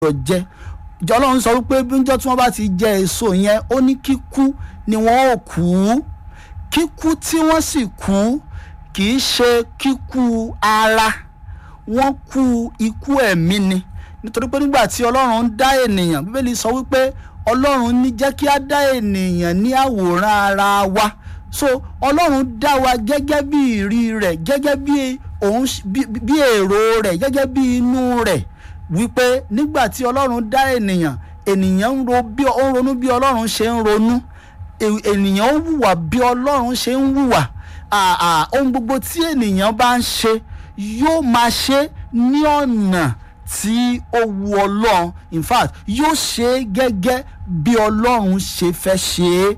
gbọ́dọ̀ jẹ ọlọ́run sọ wípé bíjọ́ tí wọ́n bá ti jẹ èso yẹn ó ní kíkú ni wọ́n ò kú kíkú tí wọ́n sì kú kì í ṣe kíkú ara wọ́n kú ikú ẹ̀mí ni nítorí pé nígbà tí ọlọ́run ń dá ènìyàn bíbélì sọ wípé ọlọ́run ní jẹ́ kí á dá ènìyàn ní àwòrán ara wa so ọlọ́run dá wa gẹ́gẹ́ bí ìrí rẹ̀ gẹ́gẹ́ bí òun bí èrò rẹ̀ gẹ́gẹ́ bí inú rẹ̀ wípé nígbà tí ọlọ́run dá ènìyàn ènìyàn ń ro bí ó ń ronú bí ọlọ́run ṣe ń ronú ènìyàn ń hùwà bí ọlọ́run ṣe ń hùwà ohun gbogbo tí ènìyàn bá ń ṣe yóò máa ṣe ní ọ̀nà tí ó wu ọlọ́run in fact yóò ṣe é gẹ́gẹ́ bí ọlọ́run ṣe fẹ́ ṣe é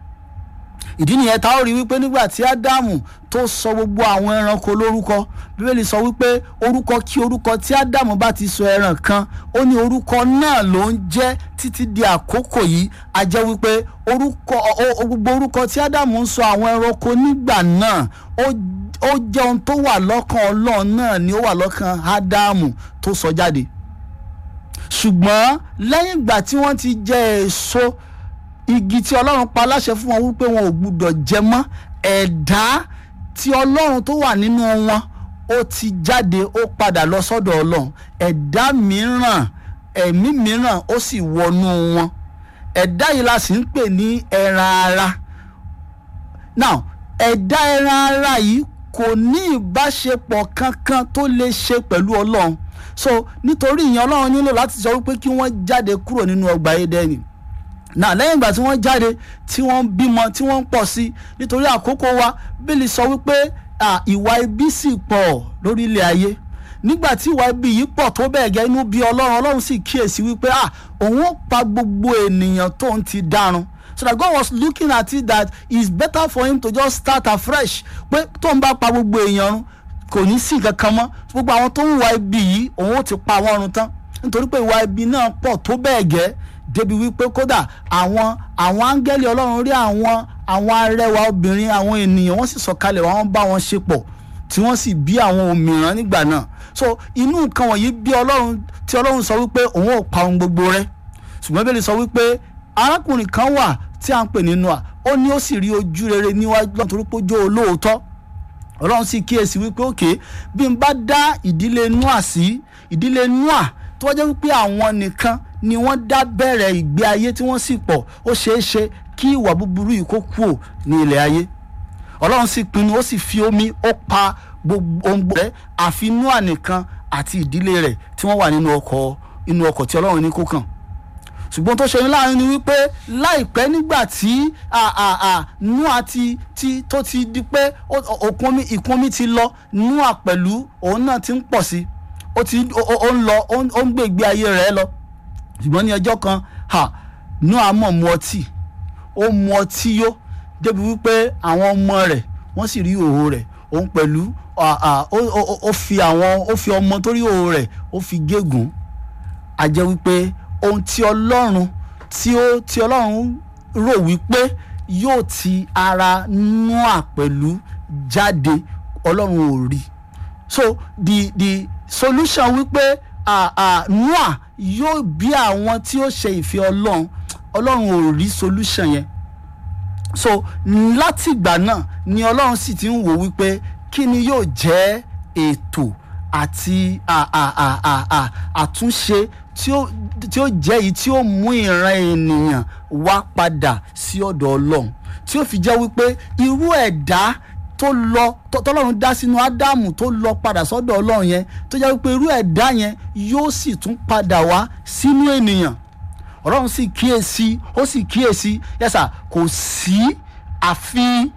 ìdí nìyẹn tá ó rí wípé nígbà tí ádámù tó sọ gbogbo àwọn ẹranko lórúkọ bíbélì sọ wípé orúkọ kí orúkọ tí ádámù bá ti sọ ẹran kan ó ní orúkọ náà ló ń jẹ́ títí di àkókò yìí a jẹ́ wípé orúkọ gbogbo orúkọ tí ádámù ń sọ àwọn ẹranko nígbà náà ó jẹ́ ohun tó wà lọ́kàn ọlọ́run náà ni ó wà lọ́kàn ádámù tó sọ jáde ṣùgbọ́n lẹ́yìn ìgbà tí wọ́n ti jẹ èso e igi tí ọlọ́run pa láṣẹ fún wọn wípé wọn ò gbúdọ̀ jẹ mọ́ ẹ̀dá tí ọlọ́run tó wà nínú wọn ó ti jáde ó padà lọ sọ́dọ̀ ọlọ́run ẹ̀dá mìíràn ẹ̀mí mìíràn ó sì wọnú wọn ẹ̀dá yìí la sì ń pè ní ẹran ara now ẹ̀dá ẹran ara yìí kò ní ìbáṣepọ̀ kankan tó lè ṣe pẹ̀lú ọlọ́run so nítorí ìyẹn ọlọ́run nílò láti sọ wípé kí wọ́n jáde kúrò nínú ọgbà Édẹ́nì náà lẹ́yìn ìgbà tí wọ́n jáde tí wọ́n bímọ tí wọ́n ń pọ̀ sí nítorí àkókò wa bílí sọ wípé ìwà ibi sì pọ̀ lórí ilẹ̀ ayé nígbà tí ìwà ibi yìí pọ̀ tó bẹ́ẹ̀ gẹ́ inú bí ọlọ́run ọlọ́run sì kíyèsí wípé òun ó pa gbogbo ènìyàn tó ń ti dárun so that God was looking at it that it's better for him to just start afresh pé tó ń bá pa gbogbo èèyàn run kò ní sí kankan mọ́ gbogbo àwọn tó ń wà ibi yìí òun ó ti pa wọ́n run tán nítorí pé ìwà ibi náà pọ̀ tó bẹ́ẹ̀ gẹ́ débi wípé kódà àwọn àwọn áńgẹ́lì ọlọ́run rí àwọn àwọn arẹwà obìnrin àwọn ènìyàn wọ́n sì sọ̀kalẹ̀ wọ́n bá wọn ṣe pọ̀ tí wọ́n sì bí àwọn òmìrán nígbà náà so inú nǹkan wọ̀nyí bí ọlọ́run tí ọlọ́run sọ wípé òun ò pa ohun gbogbo rẹ̀ ṣùgbọ́n bẹ́ẹ̀ lè sọ wípé arákùnrin kan wà tí a ń pè ní Nóà ó ní ó sì rí ojú rere níwájú lọ́n torí pé ó jó olóòótọ́ ọlọ́run sì kíyèsí wípé òkè bí n bá dá ìdílé Nóà sí ìdílé Nóà tó wá jẹ́ wípé àwọn nìkan ni wọ́n dá bẹ̀rẹ̀ ìgbé ayé tí wọ́n sì pọ̀ ó ṣeé ṣe kí ìwà búburú yìí kó kúò ní ilẹ̀ ayé ọlọ́run sì pinnu ó sì fi omi ó pa gbogbo ohun rẹ̀ àfi Nóà nìkan àti ìdílé rẹ̀ tí wọ́n wà nínú ọkọ̀ inú ọkọ̀ tí ọlọ́run ní kó kàn ṣùgbọ́n tó ṣe ní láàrin ni wípé láìpẹ́ nígbà tí Nóà ti ti tó ti di pé òkun omi ìkún omi ti lọ Nóà pẹ̀lú òun náà ti ń pọ̀ sí ó ti ó ń lọ ó ń gbé ìgbé ayé rẹ̀ lọ ṣùgbọ́n ní ọjọ́ kan ha Nóà mọ̀ mu ọtí ó mu ọtí yó débi wípé àwọn ọmọ rẹ̀ wọ́n sì rí òhò rẹ̀ òun pẹ̀lú ó fi àwọn ó fi ọmọ tó rí òhò rẹ̀ ó fi gégùn a jẹ́ wípé ohun tí Ọlọ́run tí ó tí Ọlọ́run rò wípé yóò ti ara Nóà pẹ̀lú jáde Ọlọ́run ò rí so the the solution wípé Nóà yóò bí àwọn tí ó ṣe ìfẹ́ Ọlọ́run Ọlọ́run ò rí solution yẹn so látìgbà náà ni Ọlọ́run sì ti ń wò wípé kí ni yóò jẹ́ ètò àti àtúnṣe tí ó tí ó jẹ́ èyí tí ó mú ìran ènìyàn wá padà sí ọ̀dọ̀ Ọlọ́run tí ó fi jẹ́ wípé irú ẹ̀dá tó lọ tọ́lọ́run dá sínú ádámù tó lọ padà sọ́dọ̀ ọlọ́run yẹn tó jẹ́ wípé irú ẹ̀dá yẹn yóò sì tún padà wá sínú ènìyàn ọlọ́run sì kíyèsí ó sì kíyèsí yẹ́sà kò sí àfi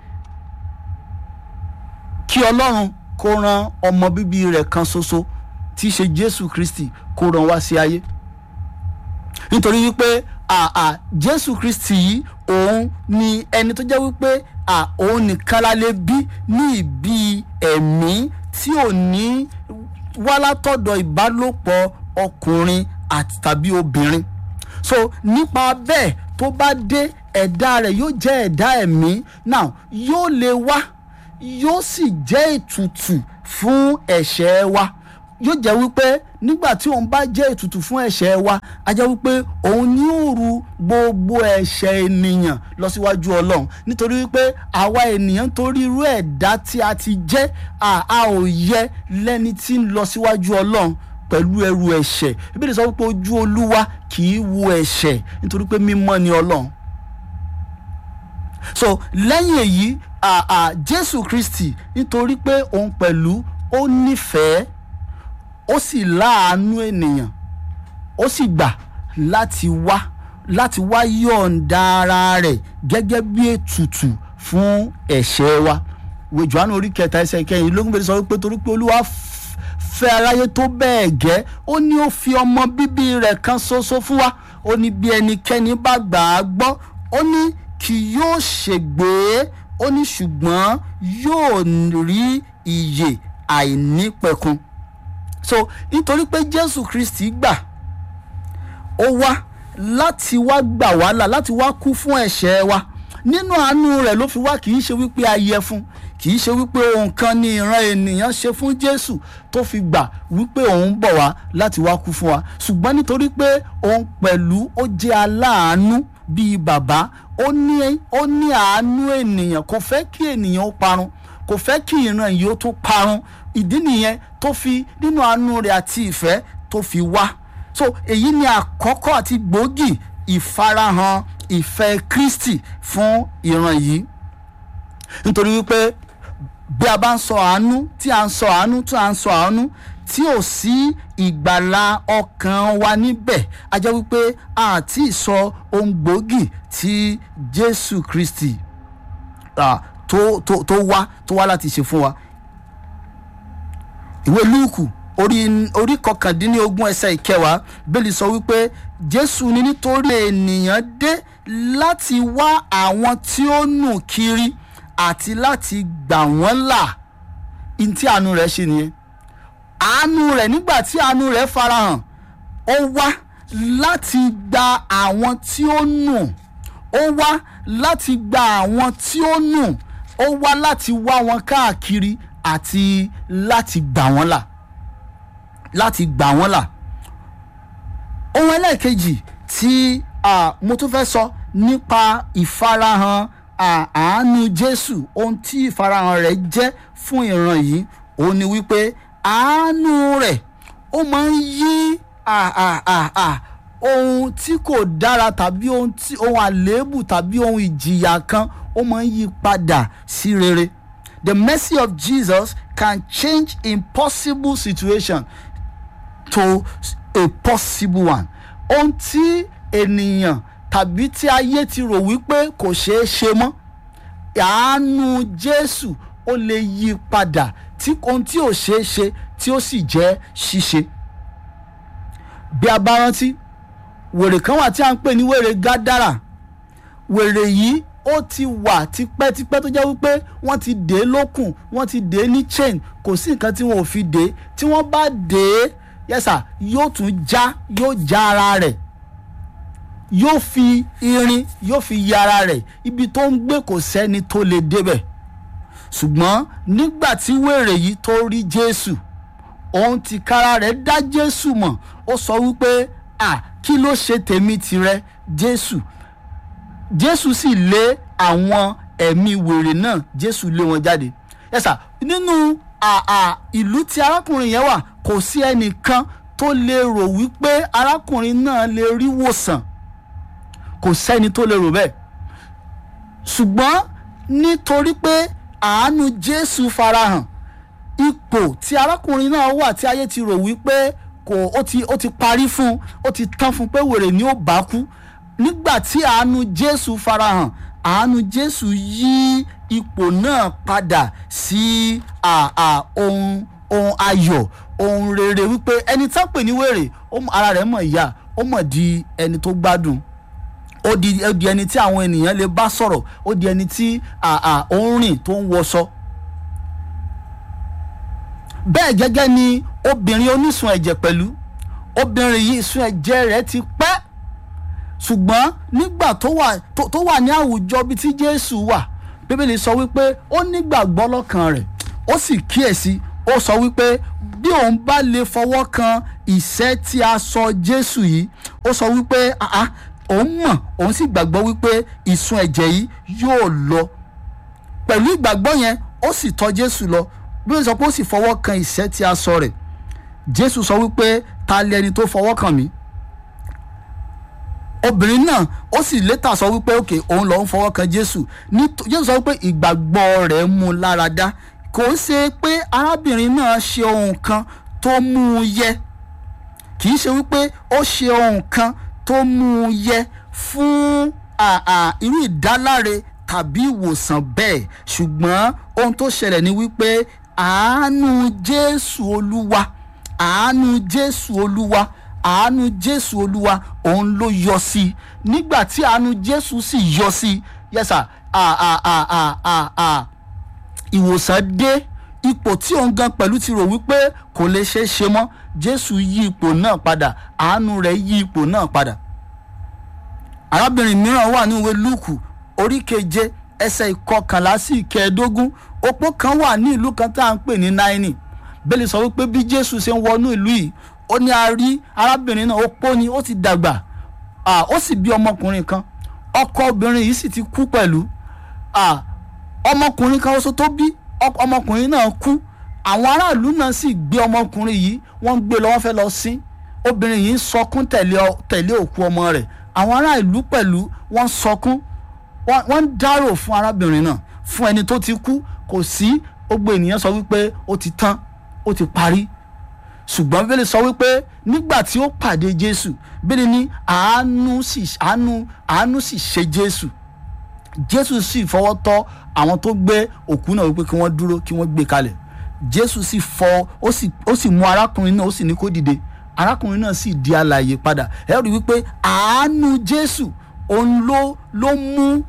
kí ọlọ́run kó ran ọmọ bíbí rẹ̀ kan ṣoṣo tí í ṣe jésù kristi kó ran wá sí ayé nítorí wípé àà jésù kristi yìí òun ni ẹni tó jẹ́ wípé à òun nìkan la lè bí ní ìbí ẹ̀mí tí ò ní wá látọ̀dọ̀ ìbálòpọ̀ ọkùnrin àti tàbí obìnrin so nípa bẹ́ẹ̀ tó bá dé ẹ̀dá rẹ̀ yóò jẹ́ ẹ̀dá ẹ̀mí now yóò lè wá yóò sì jẹ́ ètùtù fún ẹ̀ṣẹ̀ wa yóò jẹ́ wípé nígbà tí òun bá jẹ́ ètùtù fún ẹ̀ṣẹ̀ wa a jẹ́ wípé òun ní ó ru gbogbo ẹ̀ṣẹ̀ ènìyàn lọ síwájú ọlọ́run nítorí wípé àwa ènìyàn torí irú ẹ̀dá tí a ti jẹ́ a a ò yẹ lẹ́ni tí ń lọ síwájú ọlọ́run pẹ̀lú ẹrù ẹ̀ṣẹ̀ ìbéèrè sọ wípé ojú olúwa kì í wo ẹ̀ṣẹ̀ nítorí pé mímọ́ ni ọlọ́run so lẹ́yìn èyí à à jésù kristi nítorí pé òun pẹ̀lú ó nífẹ̀ẹ́ ó sì láàánú ènìyàn ó sì gbà láti wá láti wá yọ̀ǹda ara rẹ̀ gẹ́gẹ́ bí ètùtù fún ẹ̀ṣẹ̀ wa ìwé Jòhánù orí kẹta ẹsẹ̀ kẹyìn lógún bẹ̀rẹ̀ sọ wípé torí pé olúwa f- fẹ́ aráyé tó bẹ́ẹ̀ gẹ́ ó ní ó fi ọmọ bíbí rẹ̀ kan ṣoṣo fún wa ó ní bí ẹnikẹ́ni bá gbà á gbọ́ ó ní kì yóò ṣègbé ó ní ṣùgbọ́n yóò rí ìyè àìnípẹ̀kun so nítorí pé Jésù Kristi gbà ó wá láti wá gbà wá là láti wá kú fún ẹ̀ṣẹ̀ wa nínú àánú rẹ̀ ló fi wá kì í ṣe wípé a yẹ fún kì í ṣe wípé ohun kan ni ìran ènìyàn ṣe fún Jésù tó fi gbà wípé òun bọ̀ wá láti wá kú fún wa ṣùgbọ́n nítorí pé òun pẹ̀lú ó jẹ́ aláàánú bíi bàbá ó ní ó ní àánú ènìyàn kò fẹ́ kí ènìyàn ó parun kò fẹ́ kí ìran yìí ó tún parun ìdí nìyẹn tó fi nínú àánú rẹ̀ àti ìfẹ́ tó fi wá so èyí ni àkọ́kọ́ àti gbòógì ìfarahàn ìfẹ́ Kristi fún ìran yìí nítorí wípé bí a bá ń sọ àánú tí a ń sọ àánú tí a ń sọ àánú tí ò sí ìgbàlà ọkàn wa níbẹ̀ a jẹ́ wípé a ti sọ ohun gbòógì tí Jésù Kristi ah, tó tó tó wá tó wá láti ṣe fún wa ìwé Lúùkù orí orí kọkàndínlógún ẹsẹ̀ ìkẹwàá bẹ́ẹ̀lì sọ wípé Jésù ní nítorí ènìyàn dé láti wá àwọn tí ó nù kiri àti láti gbà wọ́n là ní tí àánú rẹ̀ ṣe nìyẹn àánú rẹ̀ nígbà tí àánú rẹ̀ farahàn ó wá láti gba àwọn tí ó nù ó wá láti gba àwọn tí ó nù ó wá láti wá wọn káàkiri àti láti gbà wọ́n là láti gbà wọ́n là ohun ẹlẹ́ẹ̀kejì tí ah, mo tún fẹ́ sọ nípa ìfarahàn ah, àánú Jésù ohun tí ìfarahàn rẹ̀ jẹ́ fún ìran yìí òun ni wípé àánú rẹ̀ ó máa ń yí ah, ah, ah, ah, ohun tí kò dára tàbí ohun tí ohun àléébù tàbí ohun ìjìyà kan ó máa ń yí padà sí rere the mercy of Jesus can change impossible situation to a possible one ohun tí ènìyàn tàbí tí ayé ti rò wípé kò ṣeé ṣe mọ́ àánú Jésù ó lè yí padà tí ohun tí ò ṣeé ṣe tí ó sì jẹ́ ṣíṣe bí a bá rántí wèrè kan wà tí a ń pè ní wèrè Gádárà wèrè yìí ó ti wà tipẹ́tipẹ́ tó jẹ́ wípé wọ́n ti dè é lókùn wọ́n ti dè é ní chain kò sí nǹkan tí wọ́n ò fi dè é tí wọ́n bá dè é yẹ́sà yóò tún já yóò já ara rẹ̀ yóò fi irin yóò fi yí ara rẹ̀ ibi tó ń gbé kò sẹ́ni tó lè débẹ̀ ṣùgbọ́n nígbà tí wèrè yìí tó rí Jésù òun ti kára rẹ̀ dá Jésù mọ̀ ó sọ wípé à kí ló ṣe tèmi tirẹ̀ Jésù Jésù sì lé àwọn ẹ̀mí wèrè náà Jésù lé wọn jáde yẹ́sà nínú àà ìlú tí arákùnrin yẹn wà kò sí ẹnìkan tó lè rò wípé arákùnrin náà lè rí wòsàn kò sẹ́ni tó lè rò bẹ́ẹ̀ ṣùgbọ́n nítorí pé àánú Jésù farahàn ipò tí arákùnrin náà wà tí ayé ti rò wípé kò ó ti ó ti parí fún ó ti tán fún pé wèrè ni ó bá kú nígbà tí àánú Jésù farahàn àánú Jésù yí ipò náà padà sí àà ohun ohun ayọ̀ ohun rere wípé ẹni tán pè ní wèrè ara rẹ̀ mọ̀ ìyá ó mọ̀ di ẹni tó gbádùn ó di ó di ẹni tí àwọn ènìyàn lè bá sọ̀rọ̀ ó di ẹni tí àà ó ń rìn tó ń wọṣọ. bẹ́ẹ̀ gẹ́gẹ́ ni obìnrin onísun ẹ̀jẹ̀ pẹ̀lú obìnrin yìí ìsun ẹ̀jẹ̀ rẹ̀ ti pẹ́ ṣùgbọ́n nígbà tó wà tó wà ní àwùjọ bíi tí Jésù wà bíbélì sọ wípé ó nígbàgbọ́ lọ́kàn rẹ̀ ó sì kíyèsí ó sọ wípé bí òun bá lè fọwọ́ kan ìṣẹ́ tí a sọ jésù yìí ó sọ wípé àá òun mọ̀ òun sì gbàgbọ́ wípé ìsun ẹ̀jẹ̀ yìí yóò lọ pẹ̀lú ìgbàgbọ́ yẹn ó sì tọ̀ jésù lọ bí ó sọ pé ó sì fọwọ́ kan ìṣẹ́ tí a sọ rẹ̀ jésù sọ wípé ta lẹni tó fọwọ́ kàn mí obìnrin náà ó sì létà sọ wípé òkè òun lòún fọwọ́ kan jésù ní jésù sọ wípé ìgbàgbọ́ rẹ̀ mú un lára dá kò ń ṣe pé arábìnrin náà ṣe ohun kan tó mú un yẹ kì í ṣe wípé ó ṣe ohun kan tó mú un yẹ fún irú ìdáláre tàbí ìwòsàn bẹ́ẹ̀ ṣùgbọ́n ohun tó ṣẹlẹ̀ ni wípé àánú jésù olúwa àánú jésù olúwa àánú jésù olúwa òun ló yọ sí i nígbà tí àánú jésù sì yọ sí i yẹsà ìwòsàn dé ipò tí òun gan pẹ̀lú ti rò wípé kò lè ṣeé ṣe mọ́ jésù yí ipò náà padà àánú rẹ̀ yí ipò náà padà arábìnrin mìíràn wà ní ìwé lúùkù orí keje ẹsẹ̀ ìkọkànlá sí ìkẹẹ̀ẹ́dógún opó kan wà ní ìlú kan tá à ń pè ní náírì bẹ́ẹ̀ sọ wípé bí jésù ṣe ń wọnú ìlú yìí ó ní a rí arábìnrin náà opó ni ó ti dàgbà ó sì bí ọmọkùnrin kan ọkọ obìnrin yìí sì ti kú pẹ̀lú ọmọkùnrin kan oṣù tó bí ọmọkùnrin náà kú àwọn aráàlú náà sì gbé ọmọkùnrin yìí wọ́n gbé lọ wọ́n fẹ́ lọ sin obìnrin yìí ń sọkún tẹ̀lé òkú ọmọ rẹ̀ àwọn aráàlú pẹ̀lú wọ́n sọkún wọ́n ń dárò fún arábìnrin náà fún ẹni tó ti kú kò sí gbogbo ènìyàn sọ wípé ó ti tán ó ti parí ṣùgbọ́n bíbélì sọ wípé nígbà tí ó pàdé jésù bíbélì ní àánú sì àánú àánú sì ṣe jésù jésù sì fọwọ́ tọ́ àwọn tó gbé òkú náà wípé kí wọ́n dúró kí wọ́n gbé kalẹ̀ jésù sì fọ ó sì ó sì mú arákùnrin náà ó sì ní kó dìde arákùnrin náà sì di alààyè padà ẹ rí wípé àánú jésù òun ló ló mú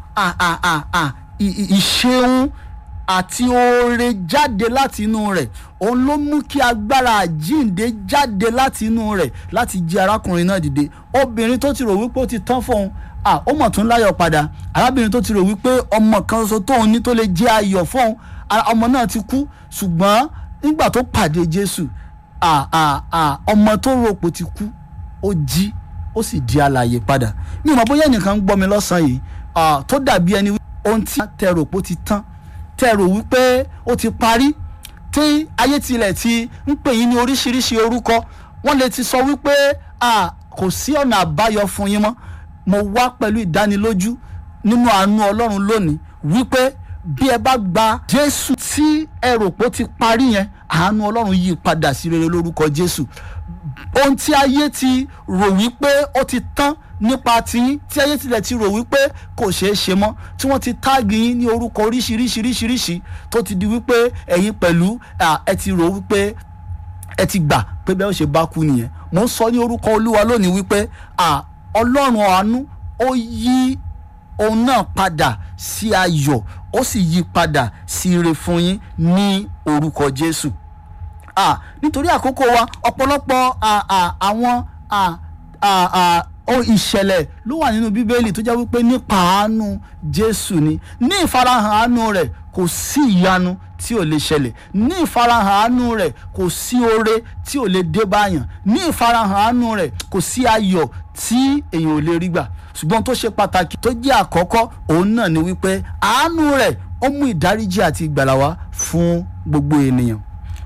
ìṣeun àti oore jáde láti inú rẹ̀ òun ló mú kí agbára àjíǹde jáde láti inú rẹ̀ láti jí arákùnrin náà dìde obìnrin tó ti rò wípé ó ti tán fóun ah ó mọ̀ tún láyọ̀ padà arábìnrin tó ti rò wípé ọmọ kan ṣoṣo tóun ní tó lè jẹ́ ayọ̀ fóun ọmọ náà ti kú ṣùgbọ́n nígbà tó pàdé Jésù ah ah ah ọmọ tó rò pé ó ti kú ó jí ó sì di alààyè padà mi ò mọ̀ bóyá ẹnìkan ń gbọ́ mi lọ́sàn-án yìí tó dàbí ẹni ohun tí tẹ rò pé ó ti tán tẹ rò wípé ó ti parí tí ayé tilẹ̀ ti ń pè yín ní oríṣiríṣi orúkọ wọ́n lè ti sọ wípé kò sí ọ̀nà àbáyọ fún yín mọ́ mo wá pẹ̀lú ìdánilójú nínú àánú ọlọ́run lónìí wípé bí ẹ bá gba jésù tí ẹ rò pé ó ti parí yẹn àánú ọlọ́run yí padà sí rere lórúkọ jésù ohun tí ayé ti rò wípé ó ti tán nípa tiyín tí ayé tilẹ̀ ti rò wípé kò ṣeé ṣe mọ́ tí wọ́n ti táàgì yín ní orúkọ oríṣiríṣiríṣiríṣi tó ti di wípé ẹ̀yin pẹ̀lú ẹ ti rò wípé ẹ ti gbà pé bẹ́ẹ̀ ó ṣe bá kú nìyẹn mo ń sọ ní orúkọ olúwa lónìí wípé ọlọ́run àánú ó yí òun náà padà sí ayọ̀ ó sì yí padà sí ire fún yín ní orúkọ jésù nítorí àkókò wa ọ̀pọ̀lọpọ̀ àwọn ìṣẹ̀lẹ̀ ló wà nínú bíbélì tó jẹ́ wípé nípa àánú jésù ni ní ìfarahàn àánú rẹ̀ kò sí ìyanu tí ò lè ṣẹlẹ̀ ní ìfarahàn àánú rẹ̀ kò sí oore tí ò lè dé báyàn ní ìfarahàn àánú rẹ̀ kò sí ayọ̀ tí èèyàn ò lè rí gbà ṣùgbọ́n tó ṣe pàtàkì tó jẹ́ àkọ́kọ́ òun náà ni wípé àánú rẹ̀ ó mú ìdáríjì àti ìgbàlà wá fún gbogbo ènìyàn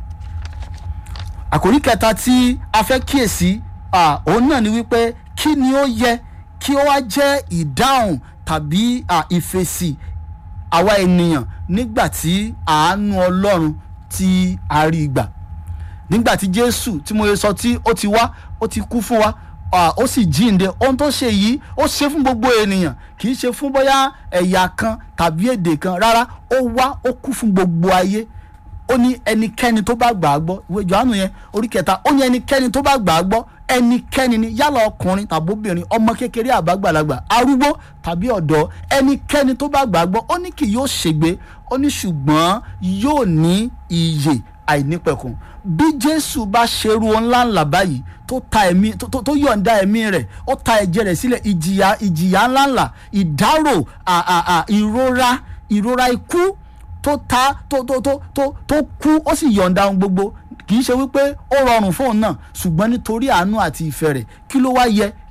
àkòrí kẹta tí a fẹ́ kíyèsí òun náà ni wípé kí ni ó yẹ kí ó wá jẹ́ ìdáhùn tàbí ìfèsì àwa ènìyàn nígbà tí àánú ọlọ́run tí a rí gbà nígbà tí jésù tí mo yẹ sọ tí ó ti wá ó ti kú fún wa ó sì jíǹde ohun tó ṣe yìí ó ṣe fún gbogbo ènìyàn kì í ṣe fún bóyá ẹ̀yà kan tàbí èdè kan rárá ó wá ó kú fún gbogbo ayé ó ní ẹnikẹ́ni tó bá gbà á gbọ́ ìwé Jòhánù yẹn orí kẹta ó ní ẹnikẹ́ni tó bá gbà á gbọ́ ẹnikẹ́ni ni yálà ọkùnrin tàbí obìnrin ọmọ kékeré àbágbàlagbà arúgbó tàbí ọ̀dọ́ ẹnikẹ́ni tó bá gbà á gbọ́ ó ní kì yóò ṣègbé ó ní ṣùgbọ́n yóò ní ìyè àìnípẹ̀kun bí Jésù bá ṣerú ńlá ńlá báyìí tó ta ẹ̀mí tó yọ̀ǹda ẹ̀mí rẹ̀ ó ta ẹ̀jẹ̀ rẹ̀ sílẹ̀ ìjìyà ìjìyà ńlá ńlá ìdárò ìrora ìrora ikú tó ta tó tó tó tó tó kú ó sì yọ̀ǹda ohun gbogbo kì í ṣe wípé ó rọrùn fóun náà ṣùgbọ́n nítorí àánú àti ìfẹ́ rẹ̀ kí ló wá yẹ